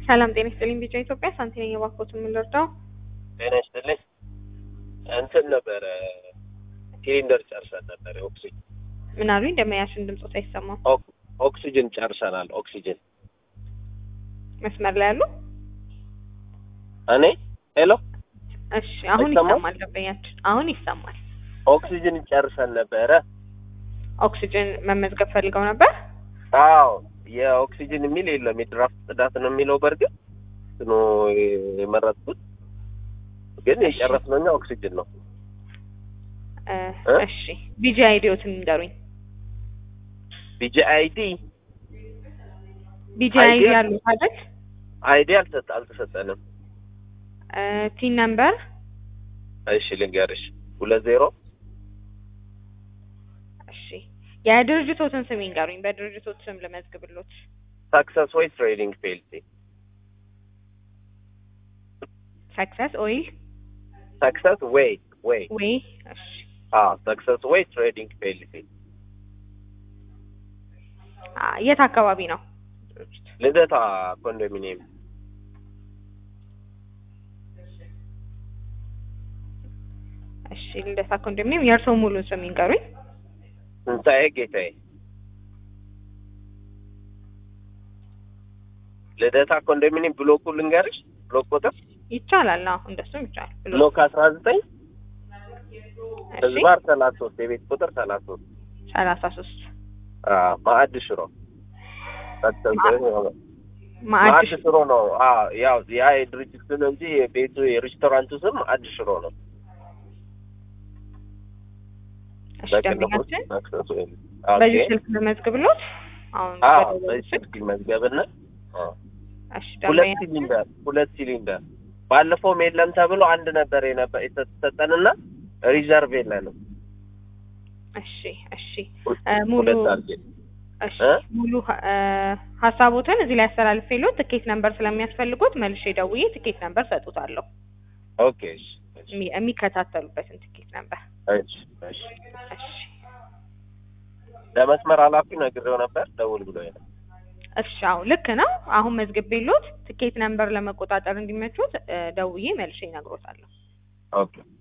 ሰላም ጤና ይስጥልኝ። ቢጫ ኢትዮጵያ ሳንቲ ነኝ። የባኮትን የምንረዳው ጤና ይስጥልኝ። እንትን ነበረ ሲሊንደር ጨርሰን ነበረ። ኦክሲጅን ምን አሉኝ? እንደማያሽን ድምፆት አይሰማም። ኦክ- ኦክሲጅን ጨርሰናል። ኦክሲጅን መስመር ላይ ያሉ እኔ ሄሎ፣ እሺ፣ አሁን አይሰማም? ይሰማል። ደንበኛችን አሁን ይሰማል። ኦክሲጅን ጨርሰን ነበረ። ኦክሲጅን መመዝገብ ፈልገው ነበር። አዎ የኦክሲጅን የሚል የለም የድራፍት ጽዳት ነው የሚለው። በእርግጥ እንትኑ የመረጥኩት ግን የጨረስነው እኛ ኦክሲጅን ነው። እ፣ እ? እሺ ቢጂ አይዲዎትን ንገሩኝ። ቢጂ አይዲ ቢጂ አይዲ አይዲ ያሉት አይደል? አይዲ አልተሰጠ አልተሰጠንም። እ፣ ቲን ነምበር እሺ ልንገርሽ ሁለት ዜሮ እሺ የድርጅቶትን ስም ይንገሩኝ። በድርጅቶት ስም ልመዝግብሎት። ሳክሰስ ወይ ትሬዲንግ ፔልሲ ሰክሰስ ኦይል ሳክሰስ ወይ ወይ ወይ እሺ አዎ ሳክሰስ ወይ ትሬዲንግ ፔልሲ አ፣ የት አካባቢ ነው ድርጅቱ? ልደታ ኮንዶሚኒየም እሺ ልደታ ኮንዶሚኒየም። የእርስዎ ሙሉ ስም ይንገሩኝ። ትንሣኤ ጌታዬ ልደታ ኮንዶሚኒየም ብሎኩ ልንገርሽ ብሎክ ቁጥር ይቻላል። አዎ እንደሱም ይቻላል። ብሎ ብሎክ አስራ ዘጠኝ እሺ ህዝባር ሰላሳ ሶስት የቤት ቁጥር ሰላሳ ሶስት ሰላሳ ሶስት ማዕድ ሽሮ ሳክሰስ ወይ ማዕድ ማዕድ ሽሮ ነው። አዎ ያው ያ የድርጅት ስም እንጂ የቤቱ የሬስቶራንቱ ስም ማዕድ ሽሮ ነው። እሺ በቅንፍ ውስጥ ደንበኛችን ሳክሰስ ወይ በዚህ ኦኬ። ስልክ ልመዝግብሎት። አሁን አዎ በደወሉት በዚህ ስልክ ስልክ መዝገብና አዎ እሺ ሁለት ደንበኛ ሲሊንደር ሁለት ሲሊንደር ባለፈውም የለም ተብሎ አንድ ነበር የነበ- የተሰጠንና ሪዘርቭ የለንም። እሺ እሺ ሁ- እ፣ ሙሉ ሁለት አድርጌ እሺ እ? ሙሉ እ፣ ሀሳቦትን እዚህ ላይ አስተላልፌልዎት ትኬት ነምበር ስለሚያስፈልጉት መልሼ ደውዬ ትኬት ነምበር ሰጡታለሁ። ኦኬ እሺ እሺ የሚ- የሚከታተሉበትን ትኬት ነምበር። እሺ እሺ እሺ ለመስመር ኃላፊ ነግሬው ነበር ደውል ብሎ ነው። እሺ አዎ ልክ ነው። አሁን መዝግቤልዎት ትኬት ነምበር ለመቆጣጠር እንዲመቹት እ፣ ደውዬ መልሼ እነግሮታለሁ። ኦኬ